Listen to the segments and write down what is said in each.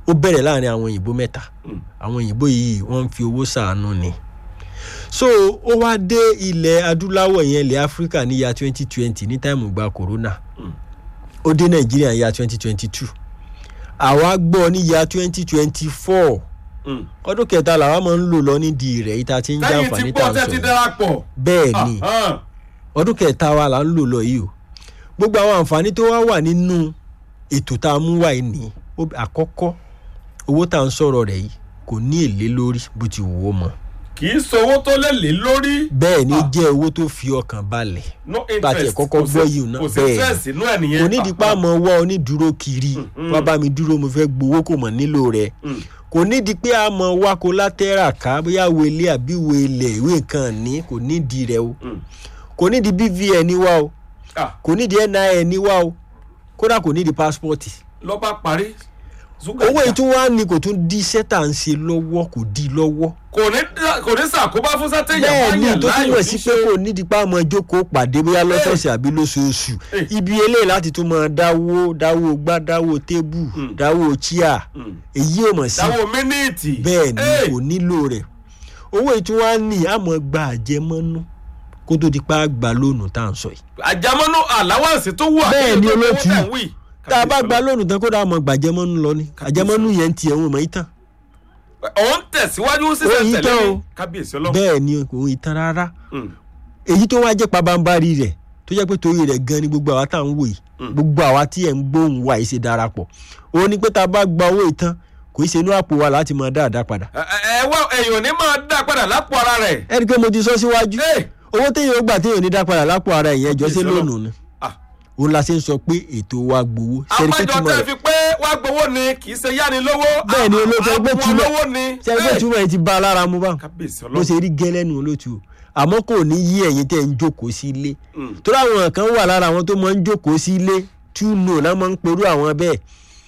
ó bẹ̀rẹ̀ láàrin àwọn òyìnbó mẹ́ta àwọn òyìnbó yìí wọ́n ń fi owó ṣàánú ni so ó wá dé ilẹ̀ adúláwọ̀ yẹn ilẹ̀ áfíríkà ní ya twenty twenty ní táìmù gba corona ó dé nàìjíríà ya twenty twenty two àwa gbọ́ ní ya twenty twenty four ọdún kẹta làwa máa ń lò lọ nídìí rẹ̀ yìí tá a ti ń tẹ́yìn ti jàǹfààní tá gbọ́ a ń tẹ́ ti sọ̀rọ̀ darapọ̀. bẹ́ẹ̀ ni Ahán. ọdún kẹta wa là ń lò lọ yìí o gbogbo àwọn àǹfààní tó wá wà nínú ètò tá a mú wá yìí ní ó- àkọ́kọ́ owó tá à ń sọ̀rọ̀ rẹ̀ yìí kò ní èlé lórí bó ti wù ó mọ́ kì í sowó tó lè lé lórí. bẹ́ẹ̀ ni ó Ah. jẹ́ owó tó fi ọkàn balẹ̀ no bá a tiẹ̀ interest kọ́kọ́ kò sí- gbọ́ yìí náà kò sí bẹ́ẹ̀ stress inú ẹ̀ nìyẹn. kò nídìí pa mọ́ wá onídùúró kiri wá bá mi dúró mo fẹ́ gbowó kò mọ̀ nílò rẹ̀ Mm. kò nídìí pé a mọ̀ wá collateral ká bóyá wo ilé àbí wo ilẹ̀ ìwé nǹkan ní kò nídìí rẹ̀ o Mm. kò nídìí bvn wá o Ah, kò nídìí nin wá o kódà kò nídìí passport ló bá parí. Zuga owó jà. yìí tún wá ní kò tún di iṣẹ́ tá à ń ṣe lọ́wọ́ kò di lọ́wọ́ kò ní kò ní sàkóbá fún sátẹ̀yà bẹ́ẹ̀ ni báyẹn tó láàyò túmọ̀ tí sí ń pé ṣe. kò nídìí pa àmọ́ jókòó pàdé bóyá lọ́sọ̀ọ̀sẹ̀ àbí lóṣooṣù Eh. ibi eléyìí láti tún máa dáwó dáwó gbá dáwó tébù Mm. dáwó chíà Mm. èyí ò mọ̀ sí dáwọ́ mínítì. bẹ́ẹ̀ ni Hey! kò nílò rẹ̀ owó yìí tún wá ní àmọ́ gba àjẹmọ́nú kó tó di pa àgbà lónù tá à ń sọ yìí àjàmọ́nú àláwàsí tó wà. Bẹ́ẹ̀ ni kí ló tó olóòtú. owó tẹ̀ ń wí. tá a bá gba lónù tán kó dáa mọ̀ gbàjẹmọ́nú lọ ni àjẹmọ́nú yẹn ń tiẹ̀ wọn mọ̀ yìí tán òun tẹ̀síwájú sísẹ̀ Ó yí tẹ̀lé tán ní o. kábíyèsí ọlọ́run. bẹ́ẹ̀ ni kò ń tán rárá Mm. èyí tó wá jẹ́ pabambarì rẹ̀ tó jẹ́ pé torí rẹ̀ gan ni gbogbo àwa tá à ń wò yìí gbogbo àwa tí ẹ̀ ń gbóhùn wa yìí ṣe darapọ̀ òun ni pé tá a bá gba owó ìtàn kò í ṣe inú àpò wa láti máa dáadáa padà ẹ ẹ wá èèyàn ní máa dá padà lápò ara rẹ̀. ẹni pé mo ti sọ síwájú Hey! owó téèyàn ó gbà téèyàn ò ní dá padà lápò ara ìyẹn ẹjọ́ sí Kábíyèsí Ọlọ́run. lónìí ni Ah. òun la ṣe ń sọ pé ètò wa gbowó ṣẹ́ni pé àpéjọ túmọ̀ tẹ́ rẹ̀ fi pé wá gbowó ni kì í ṣe yáni lówó. Bẹ́ẹ̀ ni olóòtú ẹgbẹ́ àpò túmọ̀- olówó ni. ṣẹ́ni pé Hey! túmọ̀ ẹ̀ ti bá a lára mu báwọn kábíyèsí bó ọlọ́run. ṣe rí gẹ́lẹ́nu olóòtú o. àmọ́ kò ní yí ẹ̀yin tẹ́ ń jókòó sí ilé Mm. torí àwọn kan wà lára àwọn tó máa ń jókòó sí ilé túnú náà máa ń perú àwọn bẹ́ẹ̀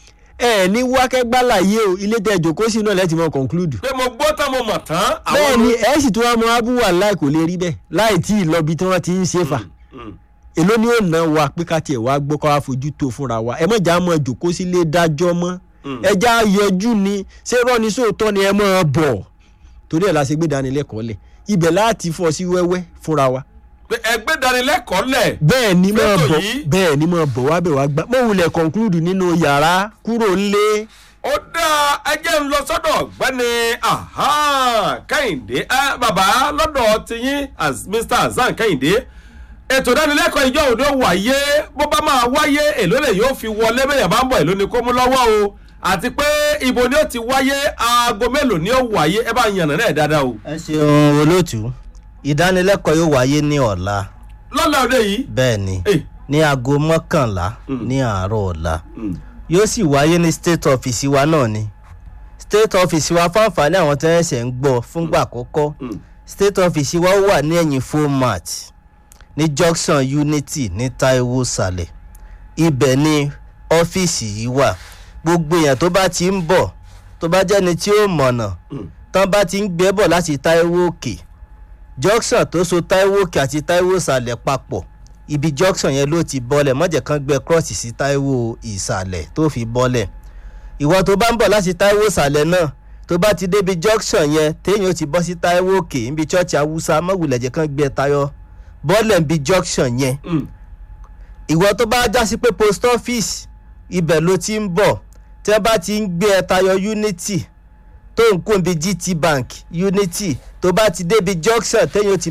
ẹ ní wákẹ́gbálàyé o ilé tẹ́ jókòó sí náà lẹ́tì mọ́ conclude pé mo gbọ́ tán mo mọ̀ tán. àwọn bẹ́ẹ̀ ni olórí- ẹ sì tún wá mọ abúwà láì kò lè rí bẹ́ẹ̀ láì tí ì lọ́bi tí wọ́n ti ń ṣe fà Mm. èló ni ó ná wa pé ká tiẹ̀ wá gbọ́ ká wá fojú tó fúnra wa ẹ mọ̀jà mọ̀ jókòó sílé dájọ́ mọ́ Mm. ẹja yọjú ni ṣé rọ́ni sóòótọ́ ni ẹ mọ̀ bọ̀ torí ẹ̀ la ṣe gbé dánilẹ́kọ̀ọ́ lẹ̀ ibẹ̀ láti fọ́ sí wẹ́wẹ́ fúnra wa pé ẹgbẹ́ ìdánilẹ́kọ̀ọ́ lẹ̀. bẹ́ẹ̀ ni máa Fẹ́tò bọ̀ yìí? bẹ́ẹ̀ ni máa bọ̀ wá bẹ̀ wá gbá mọ̀ wulẹ̀ conclude nínú yàrá kúrò ńlé ó dá ẹjẹ́ ń lọ sọ́dọ̀ ọ̀gbẹ́ni aha, kẹ́hìndé ẹ bàbá lọ́dọ̀ tiyín as mr hasan kẹ́hìndé ètò ìdánilẹ́kọ̀ọ́ ìjọ òde wáyé bó bá máa wáyé èló lè yóò fi wọlé bẹ́ẹ̀ bá ń bọ̀ èló ni kó mú lọ́wọ́ o àti pé ibo ni ó ti wáyé aago mélòó ni ó wáyé ẹ bá yànnà náà dáadáa o ẹ ṣeun olóòtú ìdánilẹ́kọ̀ọ́ yóò wáyé ní ọ̀la lọ́la òde yìí. bẹ́ẹ̀ ni Eh, ní aago mọ́kànlá ní àárọ̀ ọ̀la mm, yóò sì wáyé ní state office wa náà ni state office wa fáǹfààní àwọn tí wọ́n ṣẹ̀ ń gbọ́ fúngbà àkọ́kọ́ mm. state office wa wà ní ẹ̀yìn format ní junction unity ní taiwo sàlẹ̀ ibẹ̀ ni ọ́fíìsì yìí wà gbogbo èèyàn tó bá ti ń bọ̀ tó bá jẹ́ni tí ó mọ̀nà tán bá ti ń gbé bọ̀ láti taiwo òkè junction tó so taiwo òkè àti taiwo ìsàlẹ̀ papọ̀ ibi junction yẹn ló ti bọ́lẹ̀ mọ́jẹ̀ kan gbé cross sí taiwo ìsàlẹ̀ tó fi bọ́lẹ̀ ìwọ tó bá ń bọ̀ láti taiwo ìsàlẹ̀ náà tó bá ti débi junction yẹn téèyàn ó ti bọ́ sí taiwo òkè níbi church awúsá mọ́wùlẹ̀jẹ̀ kan gbé tayọ bọ́lẹ̀ níbi junction yẹn Mm. ìwọ tó bá já sí pé post office ibẹ̀ ló ti ń bọ̀ tí wọ́n bá ti ń gbé ẹ tayọ unity tó ń kún bí gt bank unity tó bá ti débi junction téèyàn ó ti